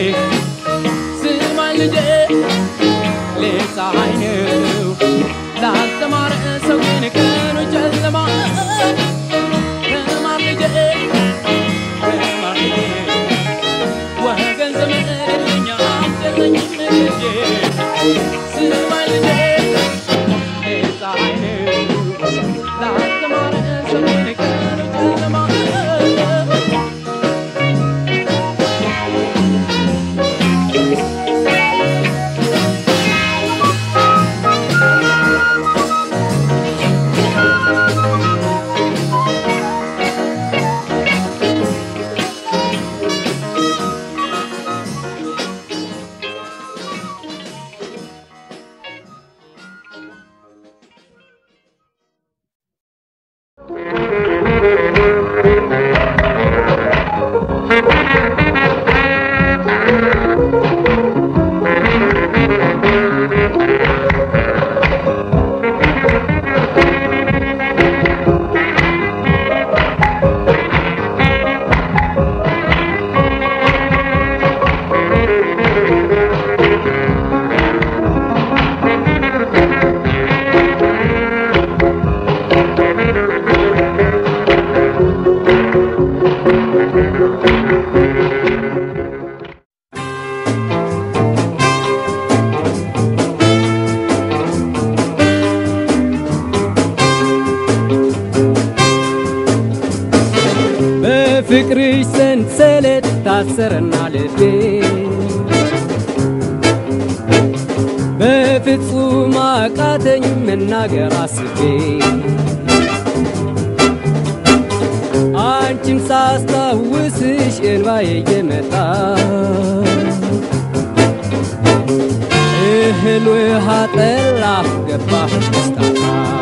ስማኝ ልጄ ፀሐይ ነው ላልተማረ ሰው ግን ቀኑ ጨለማ ተማር ልጄ ተማር ልጄ ወገን ዘመድ የለኝ አትለኝም ልጄ ስማኝ ልጄ ፀሐይ ነው ላልተማረ ሰው ግን ቀኑ ጨለማ በፍቅርሽ ሰንሰለት ታሰረና ልቤ በፍጹም አቃተኝ መናገር አስቤ አንቺን ሳስታውስሽ እንባዬ እየመጣ እህል ውሃ ጠላ ገባህ ደስታታ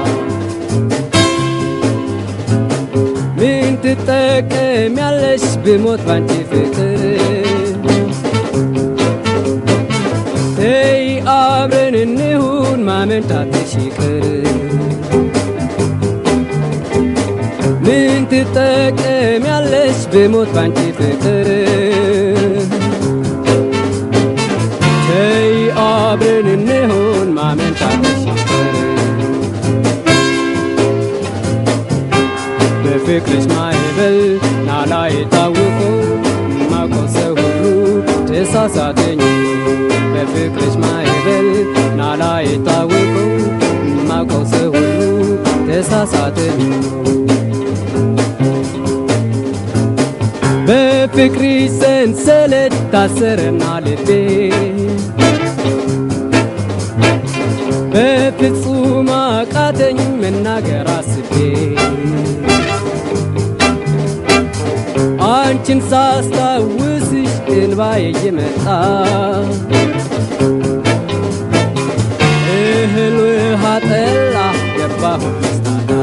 ምን ትጠቀሚያለሽ ብሞት ባንቺ ፍቅር ተይ አብረን እንሁን ማመንታትሽ ይቅር ምን ትጠቀሚያለሽ ብሞት ባንቺ ፍቅር ተይ አብረን እንሁን ማመንታትሽ ይቅር በፍቅርሽ ማዕበል ናላ የታወቀው ማውቀው ሰው ሁሉ ተሳሳተኝ በፍቅርሽ ማዕበል ናላ የታወቀው ማውቀው ሰው ሁሉ ተሳሳተኝ በፍቅርሽ ሰንሰለት ታሰረና ልቤ በፍጹም አቃተኝ መናገር አስቤ አንቺን ሳስታውስሽ እንባዬ እየመጣ እህል ውሃ ጠላ ገባሁ መስታታ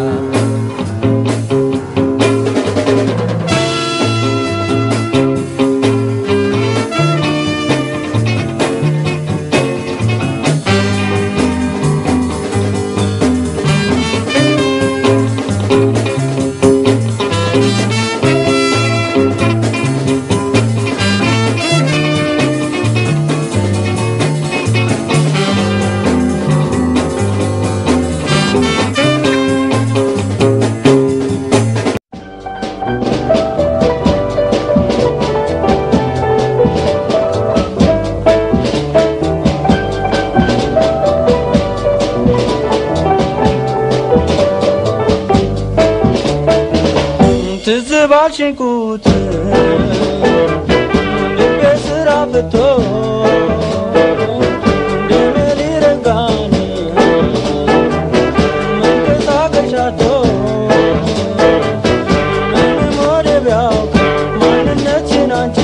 ትዝ ባልሽኝ ቁጥር ልቤ ስራ ፍቶ እንደምን ይረጋል መንቀሳቀሻቶ ምንም ወደ ቢያውቅ ማንነትሽን አንቺ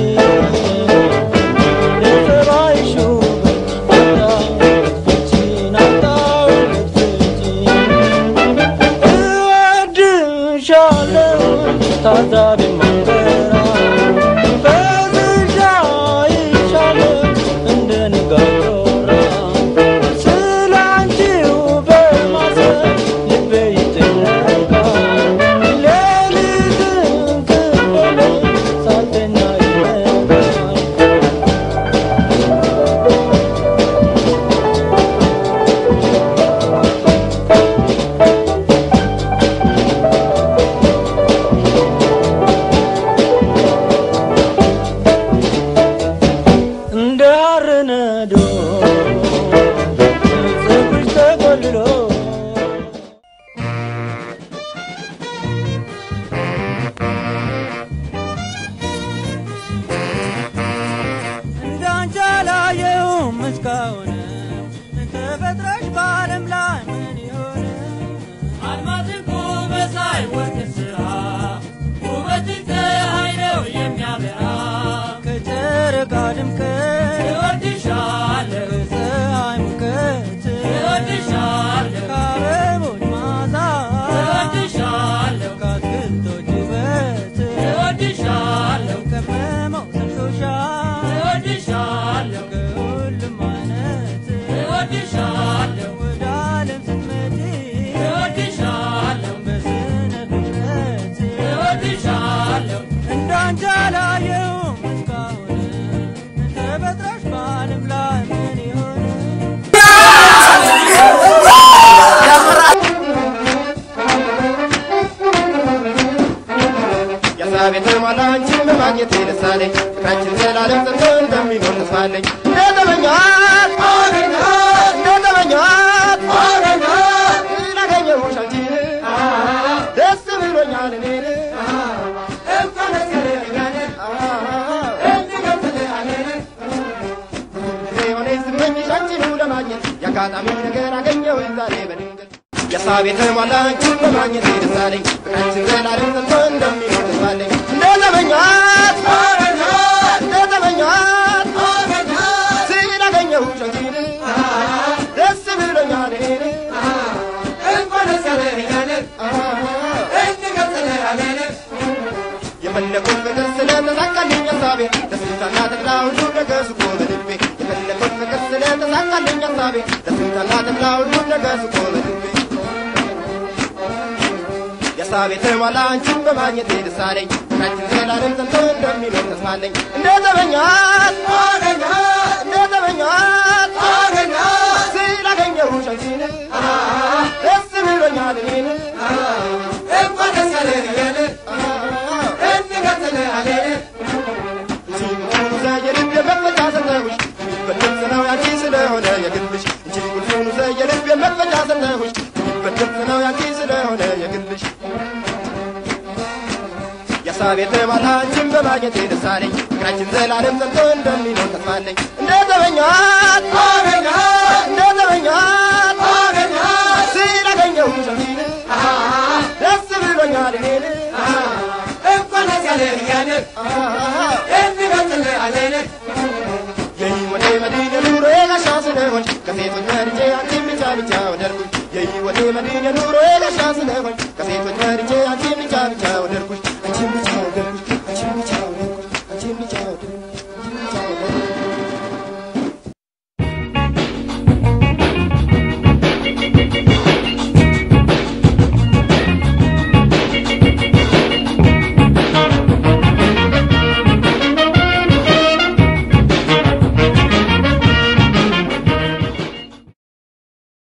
ለጸባይሽ ውበት አጣሁለት ፍቺን አጣሁለት ፍቺን እወድሻለሁ ታዛቢ ማንበራ በዝሻ በነዶ ፀጉርሽ ተቆልሎ እንዳንቺ አላየሁም እስካሁን ተፈጥረሽ በዓለም ላይ ምን ይሆን አልማዝ እኮ በፀሐይ ወርቅ ስራ ውበትሽ ፀሐይ ነው የሚያበራ ከጨረቃ ድምቀት እወድሻለሁ ከፀሐይ ሙቀት እወድሻለሁ ከአበቦች መዓዛ እወድሻለሁ ከአትክልቶች ውበት እወድሻለሁ ከመመው ሰጥቶሻል እወድሻለሁ ከሁሉም አይነት እወድሻለሁ ወደ ዓለም ስትመጪ እወድሻለሁ በስነ ፍጥረት እወድሻለሁ እንዳንቺ አላየሁም እስካሁን ተፈጥረሽ በዓለም ላይ ምን ይሆን የሳቤት ማላንቺን በማግኘት ደሳለኝ ፍቅራችን ዘላለም ጸንቶ እንደሚኖር ተስፋለኝ እንደተመኛት እንደተመኛት ስላገኘሁሽ አንቺን ደስ ብሎኛል እኔን እንኳን ደስ ያለኛል ሆኔ ስመኝሽ አንቺኑ ለማግኘት የአጋጣሚ ነገር አገኘሁኝ ዛሬ በድንገት የሳቤት ማላንቺን በማግኘት ደሳለኝ ፍቅራችን ዘላለም ጸንቶ እንደሚኖር ተስፋለኝ እንደተመኛት እንደተመኛት ስላገኘሁሽ አንቺን ደስ ብሎኛል እኔን እንኳን ደስ ያለኛል የፈለኩት ፍቅር ስለተሳካልኝ ሀሳቤ ደስታና ተድላ ሁሉ ነገር ስቆ በልቤ የፈለኩት ፍቅር ስለተሳካልኝ ሀሳቤ ደስታና ተድላ ሁሉ ነገር ስቆ በልቤ የሀሳቤ ተሟላ አንቺን በማግኘቴ ደስ አለኝ ፍቅራችን ዘላለም ጸንቶ እንደሚኖር ተስፋ አለኝ እንደተመኛት እንደተመኛት ስላገኘሁሽ አንቺን ደስ ብሎኛል እኔን እንኳን ደስ ያለህ የልብ መክፈቻ ሰጠሁሽ በድምፅ ነው ያንቺ ስለሆነ የግልሽ እንጂ ቁልፉን የልብ መክፈቻ ሰጠሁሽ በድምፅ ነው ያንቺ ስለሆነ የግልሽ የሀሳቤ ተሟላ አንቺን በማግኘቴ ደስ አለኝ ፍቅራችን ዘላለም ጸንቶ እንደሚኖር ተስፋ አለኝ እንደተመኛት እንደተመኛት ስላገኘሁሽ አንቺን ደስ ብሎኛል እኔን እንኳን ደስ ያለህ የህይወቴ መዲን የኑሮዬ ጋሻ ስለሆንሽ ከሴቶች መርጬ አንቺን ብቻ ብቻ ወደድኩሽ የህይወቴ መዲን የኑሮዬ ጋሻ ስለሆንሽ ከሴቶች መርጬ አንቺን